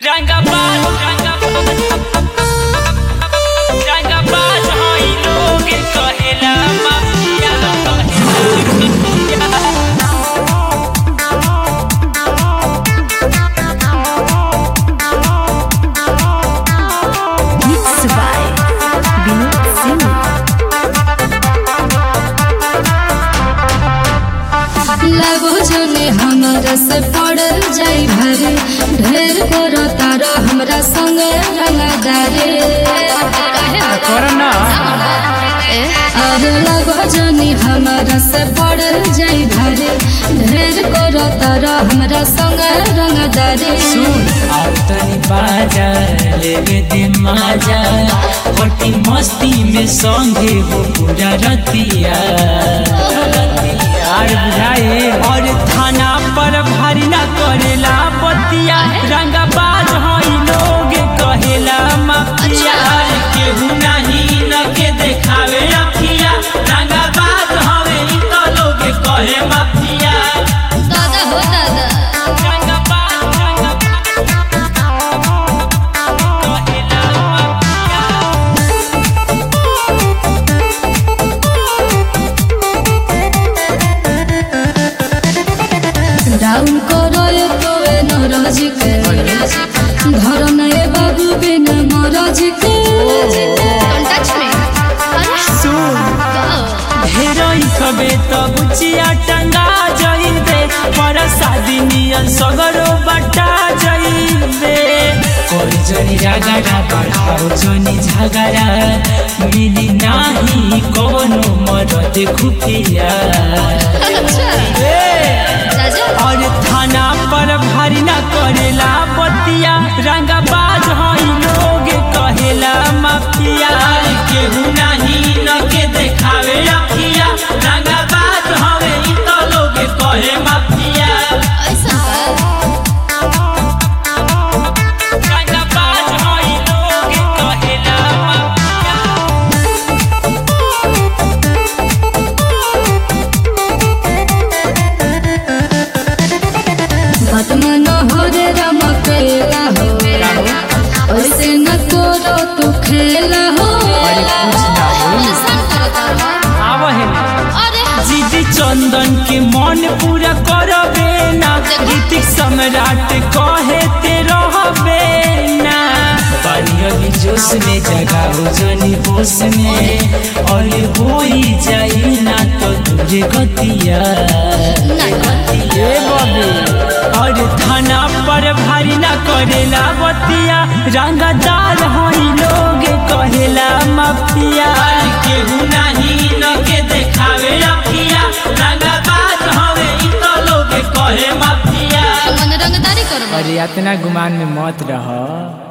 रंगबाज रंगबाज हई लोग कहेला mafia Mixed by Vinod Singh. लगो जने हमरा से पड़ल जाई भरे ढेर करो तारा हमरा संग रंगदारे अरे लगो जने हमरा से पड़ल जाई भरे ढेर करो तारा हमरा संग रंगदारे तनी बाजा लेवे दे माजा होटी मस्ती में संगे हो पूरा रतिया और बुझाए और थाना पर भारी ना करेला बतिया रंगबाज हई लोग कहेला माफिया केहू नहीं न के देखावे अखिया रंगबाज हवे इ तो लोग कहे माफिया दादा हो दादा रंगबाज रंगबाज कहेला माफिया डाउन करो ये तो ए नरज के घर में बाबू बिन मरज के हेरोई खबे त बुचिया टंगा जइबे पर शादी नियन सगरो बटा जइबे कोई जनी रागड़ा बढ़ाओ जनी झगड़ा मिली नाही कोनो मरद खुफिया और थाना पर भारी ना करेला बतिया रंगबाज हई लोग कहेला माफिया केहू नहीं न के देखावे अखिया रंगबाज हवे इ तो लोग कहे माफिया रंगबाज हई लोग कहेला माफिया बतमन हो रे रमकेला हो ऐसे न करो तू खेला हो जीजी चंदन के मन पूरा करबे ना ऋतिक सम्राट कहे ते रहबे ना पानी जोश में जगाओ जनी होश में और होई जाई ना तो तुझे गतिया ए बबे और थाना पर भारी ना करेला बतिया रंगदार हई लोग कहेला माफिया केहू नहीं न के देखावे अखिया रंगबाज हवे इ तो लोग कहे माफिया रंगदारी करो अरे इतना गुमान में मत रह